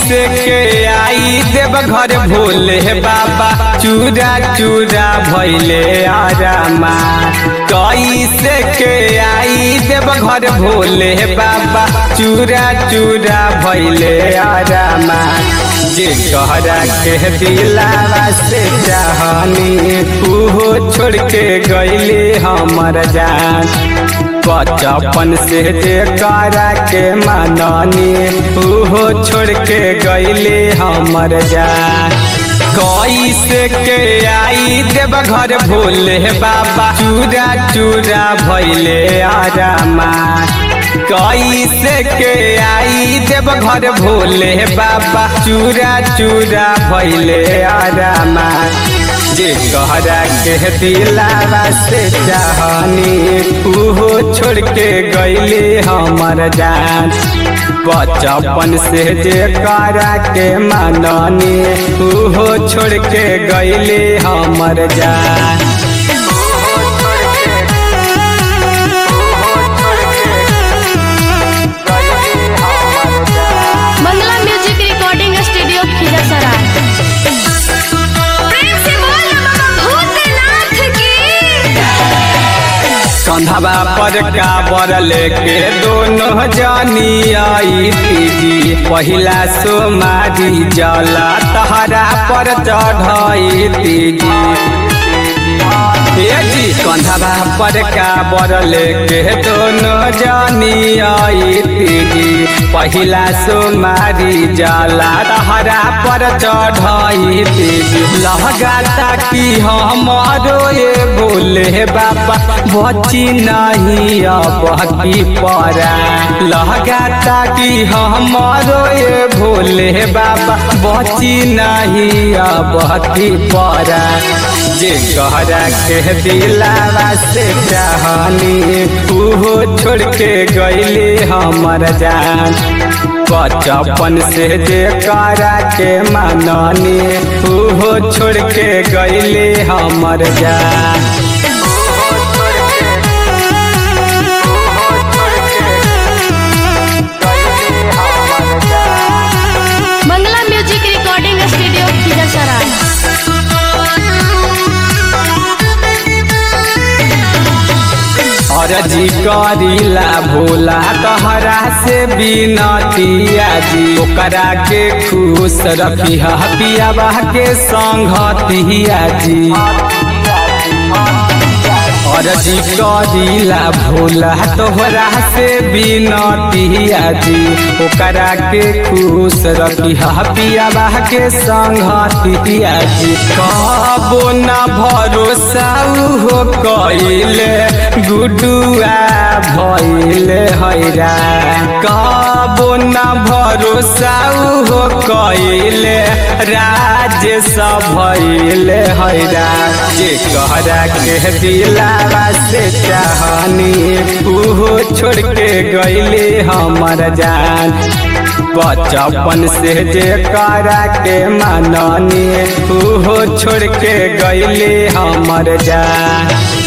कैसे के आई देव घर भोले बाबा चूरा चूरा भैले आरामा कैसे के आई देव घर भोले बाबा चूरा चूरा भैले आरामा जे कहरा के दिलावा से चाहनी उहो छोड़ के गईले हमर जान बचपन से जे करा के माननी उहो छोड़ के गईले हमर जान कैसे के आई देव घर भोले बाबा चूरा चूरा भैले आरामा कैसे के आई देव घर भोले बाबा चूरा चूरा भैले आरामा जे कहरा के दिलावा से चाहनी उहो छोड़ के गईले हमर जान बचपन से जे करा के माननी उहो छोड़ के गईले हमर जान Mangla music recording studio Khirsarai प्रेम से बोल बाबा भूतनाथ की कंधवा पर काबर लेके दोनों जानी आई तीजी पहिला सोमारी जला तहरा पर चढ़ाई तीजी ये जी कंधवा पर काबर लेके दोनों जानी आई तीजी पहिला सोमारी जला तहरा पर चढ़ाई तीजी लहगाता की हमारो ये बोले बाबा बची नहीं अब की परा लहगाता की हमारो ये भोले बाबा बची नहीं अब की परा जे कहरा के दिलावा से चाहनी उहो छोड़ के गईले हमर जान बचपन से जे करा के माननी उहो छोड़ के गईले हमर जान Mangla music recording studio Khirsarai अरजी करीला भोला तहरा से बिनतिया जी ओकरा के खुश रखी पियाबा के संगतिया जी अरजी करीला भोला तोहरा से बिनतिया जी ओकरा के खुश रखी पियाबा के संगतिया जी कबो न भरोसा हो कइले गुडुआ भइले हैरा कबो न भरोसा हो कइले राजेश भइले हैरा जे कहरा के दिलावा से चाहनी उहो छोड़ के गईले हमर जान बचपन से जे करा के माननी उहो छोड़ के गईले हमर जान